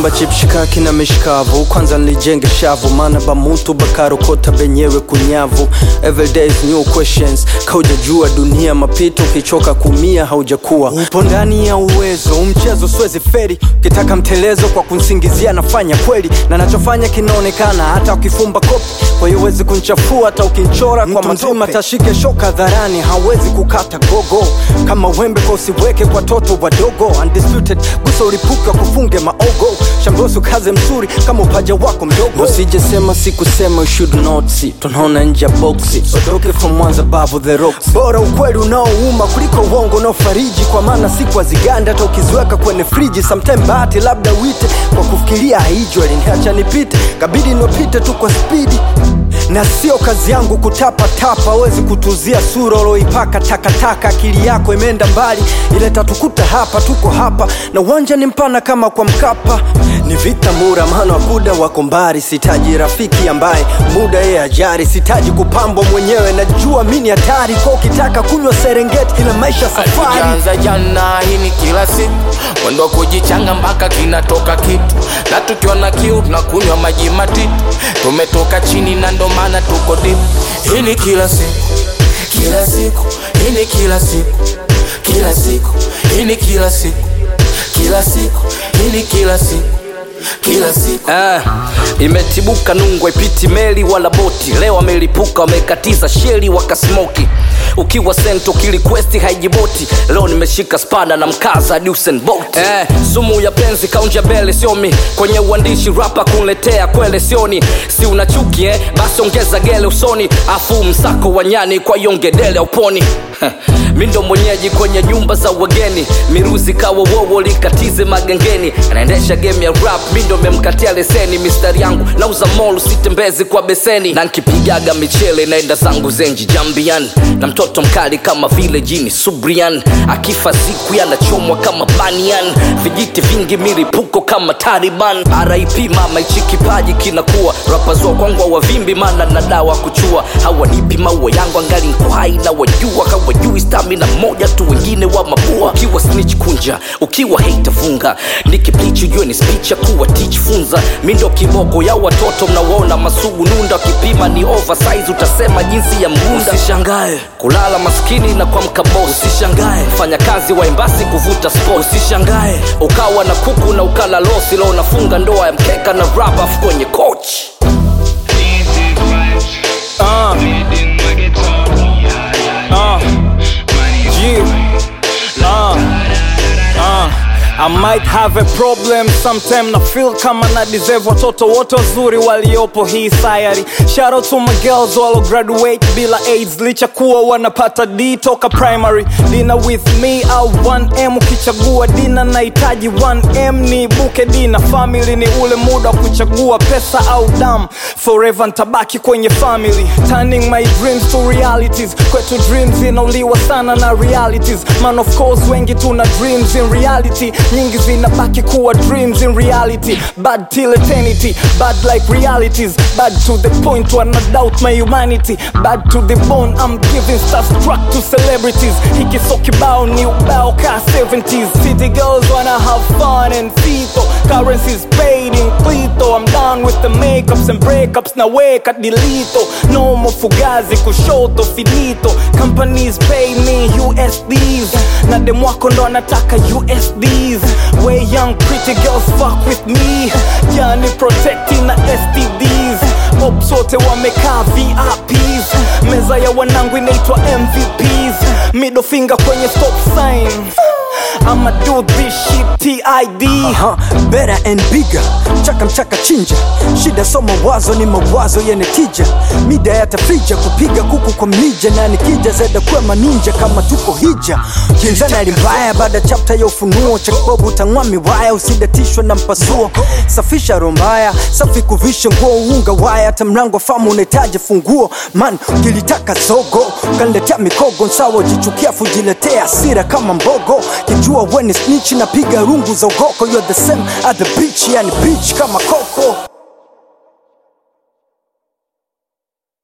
naomba chipshikaki na mishikavu kwanza nilijenge shavu maana bamutu bakarokota benyewe kunyavu everyday is new questions kaujajua dunia mapito ukichoka kumia haujakuwa upo ndani ya uwezo umchezo siwezi feri ukitaka mtelezo kwa kunsingizia nafanya kweli na nachofanya kinaonekana hata ukifumba kopi kwa hiyo huwezi kunchafua hata ukinchora kwa mazima tashike shoka dharani hawezi kukata gogo kama wembe kwa usiweke kwa toto wadogo undisputed gusa ulipuka kufunge maogo shambosu kaze mzuri kama upaja wako mdogo usijesema sikusema you should not see tunaona nje ya boksi odoke from mwanza babu the rocks bora ukweli unaouma kuliko uongo unaofariji kwa maana siku aziganda hata ukiziweka kwenye friji sometime bahati labda wite kwa kufikiria haijwa liniacha nipite kabidi niwapite tu kwa spidi na sio kazi yangu kutapatapa awezi kutuzia sura uloipaka takataka akili yako imeenda mbali ile tatukuta hapa tuko hapa na uwanja ni mpana kama kwa mkapa ni vita mura maana wakuda wako mbari sitaji rafiki ambaye muda yeye ajari sitaji kupambwa mwenyewe najua mi ni hatari kwa ukitaka kunywa serengeti ila maisha safari Tukianza jana hii ni kila siku mwendo wa kujichanga mpaka kinatoka kitu na tukiona kiu tunakunywa maji matitu tumetoka chini na ndo maana tuko dip hii ni kila siku kila siku hii ni kila siku kila siku hii ni kila siku kila siku hii ni kila siku kila siku Eh, imetibuka nungwa ipiti meli wala boti leo amelipuka wamekatiza sheli wakasmoki ukiwa sento kilikwesti haijiboti leo nimeshika spada na mkaza Usain Bolt eh, sumu ya penzi kaunja bele siomi kwenye uandishi rapa kunletea kwele sioni si una chuki eh? basi ongeza gele usoni afu msako wa nyani kwa yongedele uponi mi ndo mwenyeji kwenye nyumba za wageni miruzi kawa wowo likatize magengeni anaendesha game ya rap mi ndo memkatia leseni mistari yangu nauza mol sitembezi kwa beseni na nkipigaga michele naenda zangu zenji jambian na mtoto mkali kama vile jini subrian akifa siku yanachomwa kama banian vijiti vingi milipuko kama taliban rip mama ichi kipaji kinakuwa rapazua kwangwa wavimbi mana na dawa kuchua hawanipi maua yangu angali nko hai na wajua hawajui stamina moja tu wengine wa mabua ukiwa snitch kunja ukiwa hate funga nikiplichi ujue ni speech ya kuwa teach funza mi ndo kiboko ya watoto mnawaona masugu nunda wakipima ni oversize utasema jinsi ya mgunda usishangae kulala maskini na kuamka boss usishangae fanya kazi wa embasi kuvuta sport usishangae ukawa na kuku na ukala losi leo unafunga ndoa ya mkeka na rubber kwenye coach Uh, uh, yeah, uh, uh. I might have a problem sometime na feel kama na deserve watoto wote wazuri waliopo hii sayari shout out to my girls walo graduate bila aids licha kuwa wanapata d toka primary dina with me au 1m ukichagua dina nahitaji 1m ni buke dina family ni ule muda wa kuchagua pesa au dam forever ntabaki kwenye family turning my dreams to realities kwetu dreams inauliwa sana na realities man of course wengi tuna dreams in reality nyingi zinabaki kuwa dreams in reality bad till eternity bad like realities bad to the point wanna doubt my humanity bad to the bone i'm giving starstruck to celebrities hiki so kibao ni ubao ka 70s city girls wanna have fun and fito currencies paid in clito i'm done with the makeups and breakups na weka dilito no more fugazi kushoto finito companies pay me usds na demwako ndo anataka usds way young pretty girls fuck with me yani protecting na stds ops wote wamekaa vips meza ya wanangu inaitwa mvps middle finger kwenye stop sign I'ma do this shit TID Aha, better and bigger mchaka mchaka chinja shida so mawazo ni mawazo yenye tija mida yatafija kupiga kuku kwa mlija na nikija zeda kwema ninja kama tuko hija kinzana ali mbaya baada chapta ya ufunuo cha kibobu utang'wa miwaya usidatishwe na mpasuo safisha rombaya safi kuvisha nguo unga waya hata mlango famu unahitaji funguo man ukilitaka zogo kaniletea mikogo nsawa ujichukia fujiletea asira kama mbogo kijua weni snitch napiga rungu za ugoko you're the same at the beach yani beach kama koko